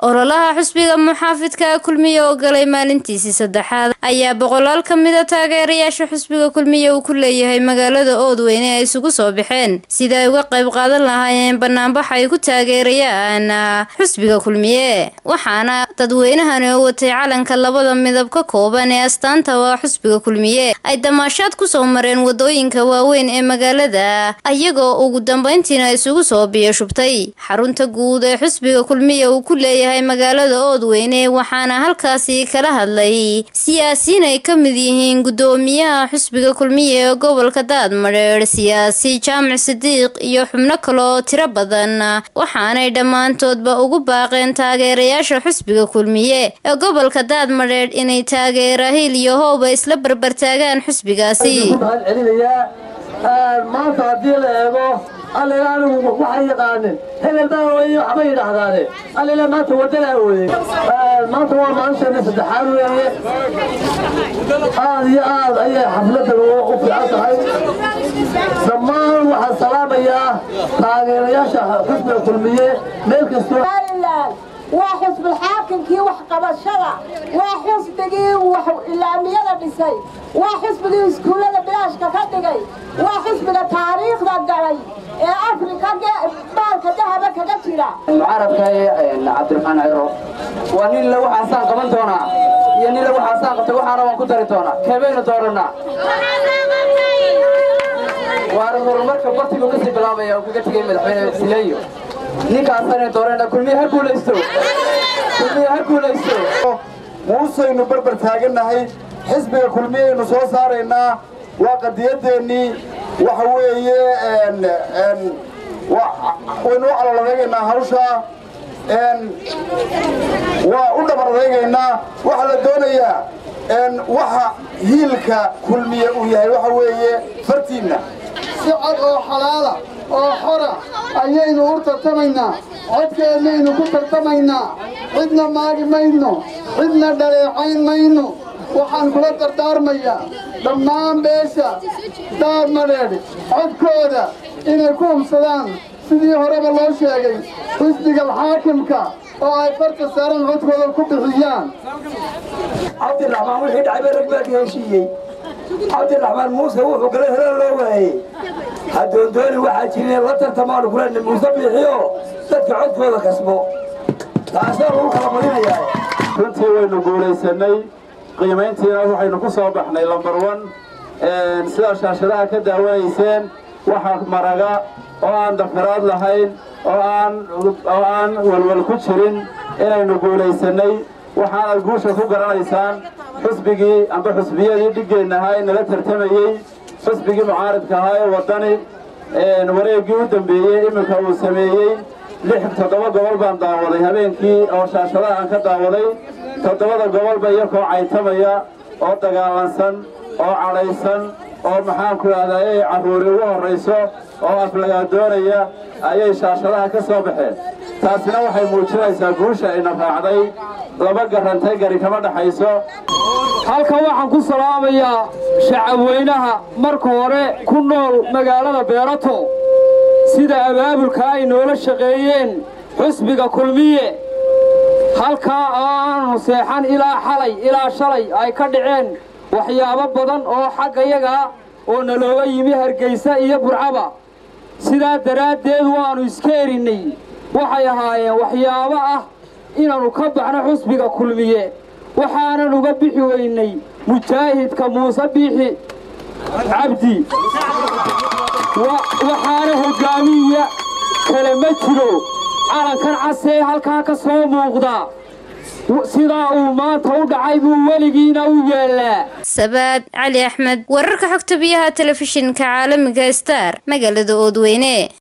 ololaha xusbiga muxaafidka kulmiye oo galay maalintiisii saddexaad ayaa boqolaal ka mida taageerayaasha xusbiga kulmiye uu ku leeyahay magaalada oodweyne ay isugu soo baxeen sida ay uga qayb qaadan lahaayeen banaanbax ay ku taageerayaan xusbiga kulmiye waxaana dadweynahani oo watay calanka labada midab ka kooban ee astaanta waa xusbiga kulmiye ay damaashaad kusoo mareen wadooyinka waaweyn ee magaalada ayagoo ugu dambeyntiina isugu soo biyashubtay xarunta guud ee xusbiga kulmiye uu ku leeyahay magaalada oodweyne waxaana halkaasi kala hadlay siyaasiyiin ay ka mid yihiin guddoomiyaha xusbiga kulmiye ee gobolka daadmadheer siyaasi jaamac sidiiq iyo xubno kale oo tiro badan waxaanay dhammaantoodba ugu baaqeen taageerayaasha xusbiga kulmiye ee gobolka daadmadheer inay taageera hil iyo hooba isla barbartaagaan xusbigaasi maanta haddii la eego allila anigu waxay yaqaaneen hebel baa ooyey waxbay yidhaahdaane allila maanta waddanaa ooyey maanta waa maalinteena saddexaad weeye aad iyo aad ayay xafladan u fiican tahay dhammaan waxaan salaamayaa taageerayaasha xusbiga kulmiye meel kastoo waa xusbul xaakimkii waxqabashada waa xusbigii ilaamiyada dhisay waa xusbigii iskuullada bilaashka ka dhigay waa xusbiga taariikhda galay ee afrika baalka dahaba kaga jira mucaarabka cabdiraxmaan ciro waa nin le waxaasaan qaban doonaa iyo nin le waxaasaan qabtay waxaana waan ku dari doonaa keebaynu doorannaa waana horumarka bartigu kasii bilaabaya oo kaga tegay madaxweyne sileeyo ninkaasana doorana kulmiye ha guulaysto kulmiye ha guulaysto muusaynu barbar taagannahay xisbiga kulmiyaynu soo saaraynaa waa qadiyadeennii waxa weeye waynu u caloladeegaynaa hawshaa waa u dhabar adeegaynaa waxaa la doonayaa waxa hiilka kulmiye uu yahay waxa weeye fartiinna si cod oo xalaala oo xora ayaynu u tartamaynaa codkeennaynu ku tartamaynaa cidna maagi mayno cidna dhaleecayn mayno waxaan kula dardaarmayaa dhammaan beesha daarmadheedh codkooda inay ku hubsadaan sidii horeba loo sheegay xisbiga alxaakimka oo ay farta saaran codkooda ku bixiyaan cabdiraxmaan wixii dhacay ba rag baa ka heshiiyey cabdiraxmaan muuse wuxuu galay hore loo waayey hadoondooni waxaa jirin la tartamaanu kulen muuse biixiyo dadka codkooda kasbo taasaa lagu kala badinayaa runtii waynu guulaysanay qiimayntiina waxaynu ku soo baxnay lambar wan sidaa shaashadaha ka daawanayseen waxa maraga oo aan dafiraad lahayn oo aan walwal ku jirin inaynu guulaysanay waxaanad guusha ku garanaysaan xusbigii amba xusbiyadii dhiggeenna ahaa ee nala tartamayey xusbigii mucaaridka ahaa ee waddani wareeggii u dambeeyey iminka uu sameeyey lix toddoba gobol baan daawaday habeenkii oo shaashadaha aan ka daawaday toddobada gobolba iyakoo caytamaya oo dagaalansan oo cadhaysan oo maxaanku idhahdaa ay carruuri ugu horrayso oo aflagaadoonaya ayay shaashadaha ka soo baxeen taasina waxay muujinaysaa guusha ayna raacday laba garantay gari kama dhaxayso halkan waxaan ku salaamayaa shacabweynaha marka hore ku nool magaalada beerato sida abaabulka ay noola shaqeeyeen xusbiga kulmiye halkaa aanu seexan ilaa xalay ilaa shalay ay ka dhaceen waxyaabo badan oo xaggayaga oo nalooga yimi hargaysa iyo burcaba sidaa daraaddeed waannu iska erinnay waxay ahaayeen waxyaabo ah inaannu ka baxno xusbiga kulmiye waxaanan uga bixi weynay mujaahidka muuse biixi cabdi waxaana hoggaamiya kale ma jiro calankan casee halkaa ka soo muuqda sidaa uu maanta u dhacay buu weligiina u yeellaa sabaad cali axmed wararka xogta biyaha telefishinka caalamiga star magaalada oodweyne